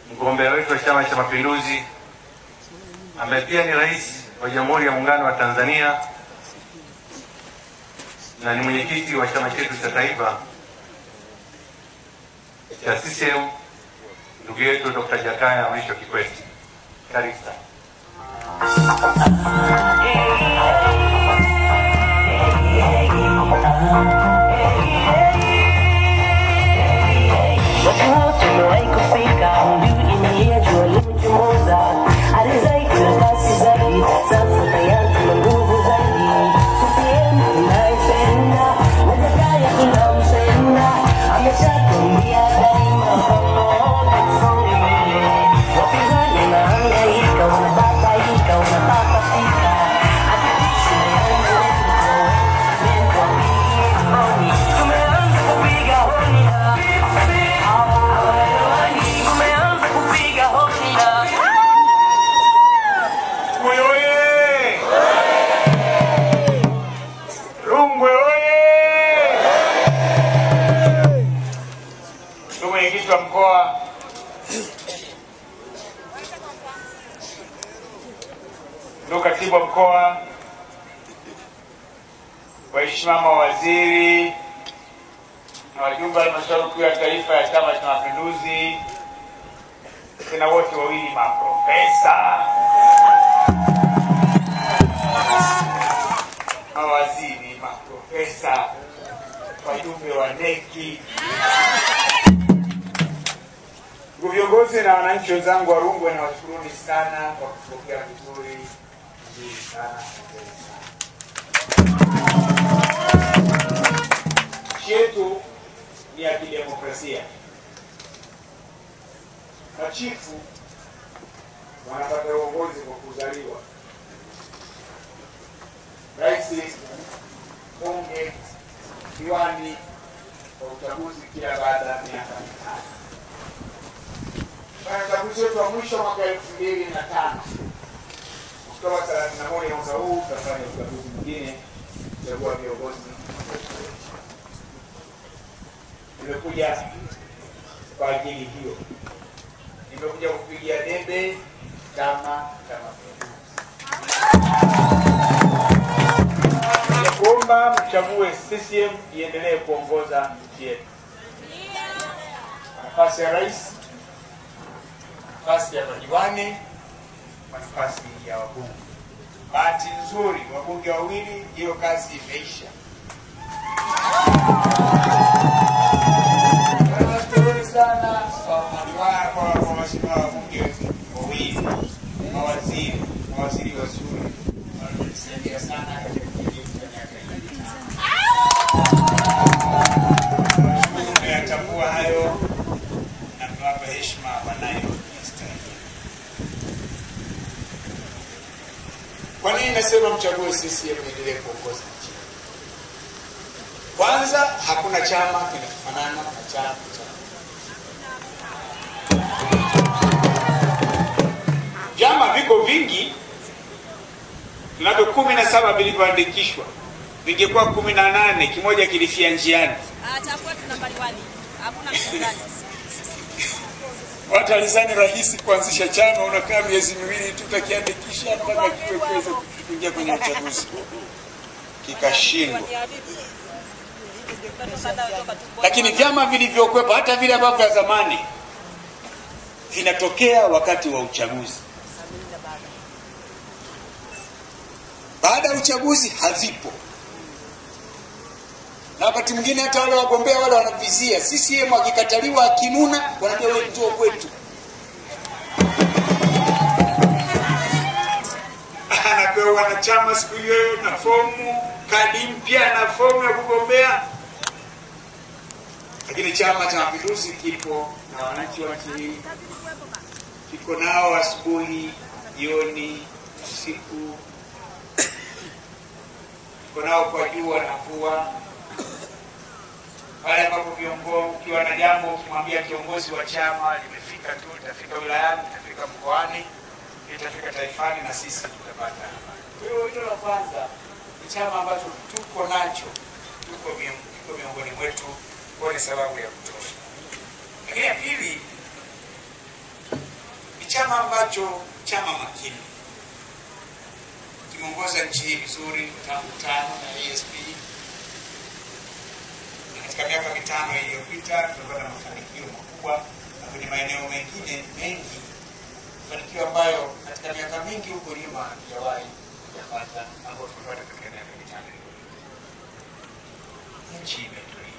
mgombea wetu wa Chama cha Mapinduzi ambaye pia ni rais wa Jamhuri ya Muungano wa Tanzania na ni mwenyekiti wa chama chetu cha taifa cha CCM, ndugu yetu Dr. Jakaya Mrisho Kikwete. Karibu sana. Tumewahi kufika mbiu inalia jua limechomoza, alizai kuna kasi zaidi, sasa tayari tuna nguvu zaidi. CCM tunaipenda na Jakaya tunampenda, ameshatuambia daima pamoja tusonge mbele. Wapinzani wanahangaika, wanababaika, wanapapasika, hatuishi Tumeanza kupiga honi na tumeanza kupiga honi na Rungwe oye! Rungwe oye! Ndugu mwenyekiti wa mkoa, ndugu katibu wa mkoa, waheshimiwa mawaziri na wajumbe wa halmashauri kuu ya taifa ya Chama cha Mapinduzi, tena wote wawili maprofesa mawaziri, maprofesa, wajumbe wa neki, ndugu viongozi na wananchi wenzangu wa Rungwe, na washukuruni sana kwa kupokea vizuri vizuri sana asanteni sana. Nchi yetu ni ya kidemokrasia. Machifu wanapata uongozi kwa kuzaliwa rais, bunge, diwani kwa uchaguzi kila baada ya miaka mitano. Kwenye uchaguzi wetu wa mwisho mwaka elfu mbili na tano Oktoba thelathini na moja mwaka huu tutafanya uchaguzi mwingine kuchagua viongozi. Nimekuja kwa ajili hiyo, nimekuja kupigia debe Chama cha Mapinduzi ya kuomba mchague CCM iendelee kuongoza nchi yetu, nafasi ya rais, nafasi ya madiwani, na nafasi ya wabunge. Bahati nzuri wabunge wawili, hiyo kazi imeisha. Tunashukuru sana kwa madiwani, kwa kwa mheshimiwa wabunge wawili, mawaziri, mawaziri wazuri wanatusaidia sana katika kipindi cha miaka hii. Tunashukuru mmeyatambua hayo na mmewapa heshima wanayostahili. Kwa nini nasema mchague CCM endelee kuongoza nchi? Kwanza, hakuna chama kinafanana na chama cha vyama viko vingi, tunavyo kumi na saba vilivyoandikishwa, vingekuwa kumi na nane kimoja kilifia njiani. Atakuwa tuna mbaliwani. Hakuna mshindani. Watu walizani rahisi kuanzisha chama, unakaa miezi miwili tu utakiandikisha mpaka kitokeze kuingia kwenye uchaguzi, kikashindwa. Lakini vyama vilivyokwepa, hata vile ambavyo vya zamani, vinatokea wakati wa uchaguzi. Baada ya uchaguzi havipo, na wakati mwingine hata wale wagombea wale wanavizia CCM, akikataliwa akinuna, wanaambia wewe njoo kwetu. anapewa wanachama siku hiyo na fomu, kadi mpya na fomu ya kugombea. Lakini Chama cha Mapinduzi kipo na wananchi wa nchi hii, kiko nao asubuhi, jioni, usiku, kiko nao kwa jua na mvua. Pale ambapo viongozi, ukiwa na jambo ukimwambia kiongozi wa chama limefika tu, litafika wilayani, litafika mkoani, litafika taifani, na sisi tutapata habari. Kwa hiyo hilo la kwanza ni chama ambacho tuko nacho, tuko mion- kiko miongoni mwetu, kwa ni sababu ya kutosha. Lakini ya pili, chama ambacho chama makini kimeongoza nchi hii vizuri tangu tano na ASP na katika miaka mitano iliyopita tumepata mafanikio makubwa na kwenye maeneo mengine mengi mafanikio ambayo katika miaka mingi huko nyuma hatujawahi kuyapata ambayo tumepata katika miaka mitano iliyopita. Nchi imetulia